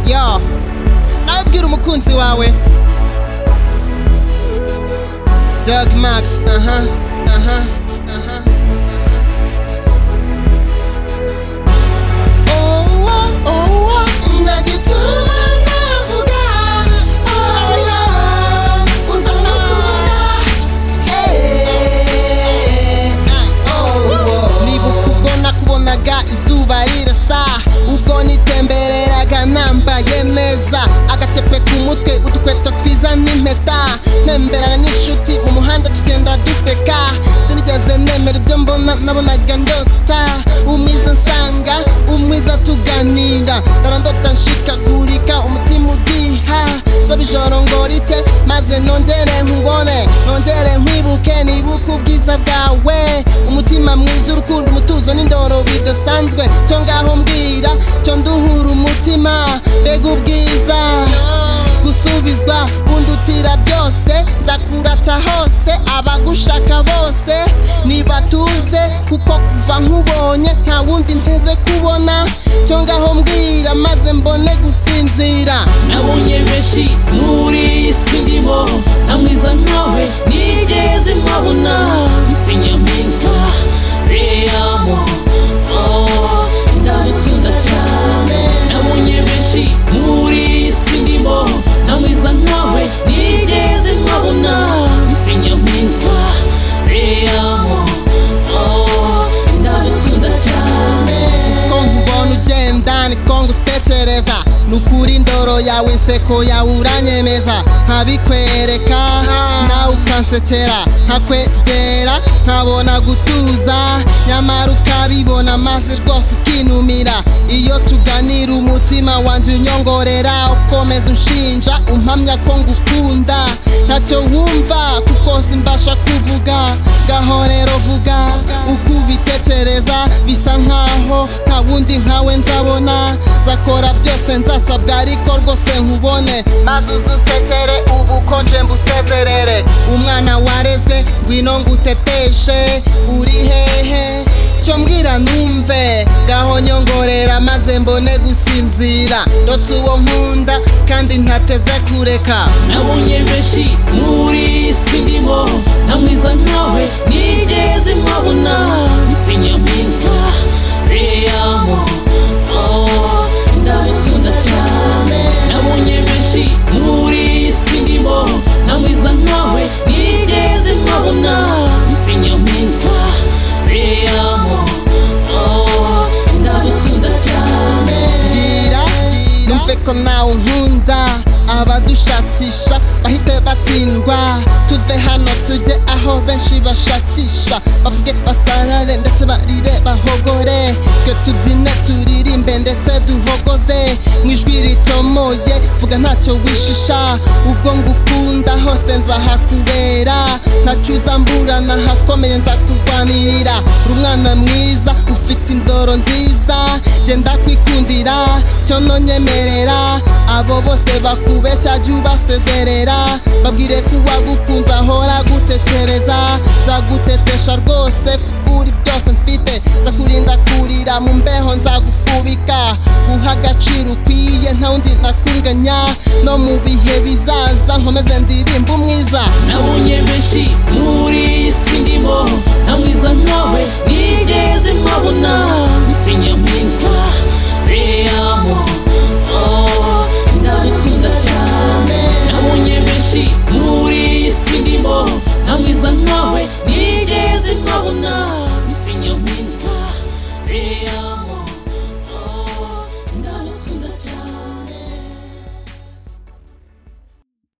yo nawe bwira umukunzi wawe dog max aha aha aha Owa, owa, ndagituma navuga. Owa, unamukunda. Eh, owo. Nibuka ubwo nakubonaga izuba rirasa ubwo nitembereraga nambaye neza agacepe ku mutwe udukweto twiza n'impeta ntemberana n'inshuti mu muhanda tugenda duseka sinigeze nemera ibyo mbona nabonaga ndota umwiza nsanga umwiza tuganira ndarandota nshikagurika umutima udiha nsaba ijoro ngo rike maze nongere nkubone nongere nkwibuke nibuke ubwiza bwawe umutima mwiza urukundo umutuzo n'indoro bidasanzwe cyo ngaho mbwira cyo nduhura umutima mbega ubwiza gusubizwa bundutira byose nzakurata hose abagushaka bose nibatuze kuko kuva nkubonye nta wundi nteze kubona cyo ngaho mbwira maze mbone gusinzira nabonye benshi muri iyi si ndimo nta mwiza nkawe nigeze mpabona isi nyampinga te amo oh, ndagukunda cyane nabonye benshi muri iyi si ndimo nta mwiza nkawe nigeze mpabona isi nyampinga te amo oh, ndagukunda cyane ko nkubona ugenda niko ngutekereza nukuri indoro yawe inseko yawe uranyemeza nkabikwereka nawe ukansekera nkakwegera nkabona gutuza nyamara ukabibona maze rwose ukinumira iyo tuganira umutima wanjye unyongorera ukomeza unshinja umpamya ko ngukunda ntacyo wumva kuko simbasha kuvuga ngaho rero vuga uko ubitekereza bisa nkaho nta wundi nkawe nzabona nzakora byose nzasabwa ariko rwose nkubone maze uzusekere ubukonje mbusezerere umwana warezwe ngwino nguteteshe uri hehe cyo mbwira numve ngaho nyongorera maze mbone gusinzira ndotse uwo nkunda kandi ntateze kureka nabonye benshi muri iyi si ndimo nta mwiza nkawe nigeze mpabona isi nyampinga te amo oh, ndagukunda cyane nabonye benshi muri iyi si ndimo nta mwiza nkawe nigeze mpabona isi nyampinga te amo oh, ndagukunda cyane mbwira numve ko nawe nkunda abadushakisha bahite batsindwa tuve hano tujye aho benshi bashakisha bavuge basarare ndetse barire bahogore twe tubyine turirimbe ndetse duhogoze mu ijwi ritomoye vuga ntacyo wishisha ubwo ngukunda hose nzahakubera ntacyuza mburana hakomeye nzakurwanirira uri umwana mwiza ufite indoro nziza genda kwikundira cyo nonyemerera abo bose bakubeshya jya ubasezerera babwire ko uwagukunze ahora agutekereza nzagutetesha rwose kuri byose mfite nzakurinda kurira mu mbeho nzagufubika guha agaciro ukwiye nta wundi nakunganya no mu bihe bizaza nkomeze ndirimba umwiza nabonye benshi muri iyi si ndimo nta mwiza nkawe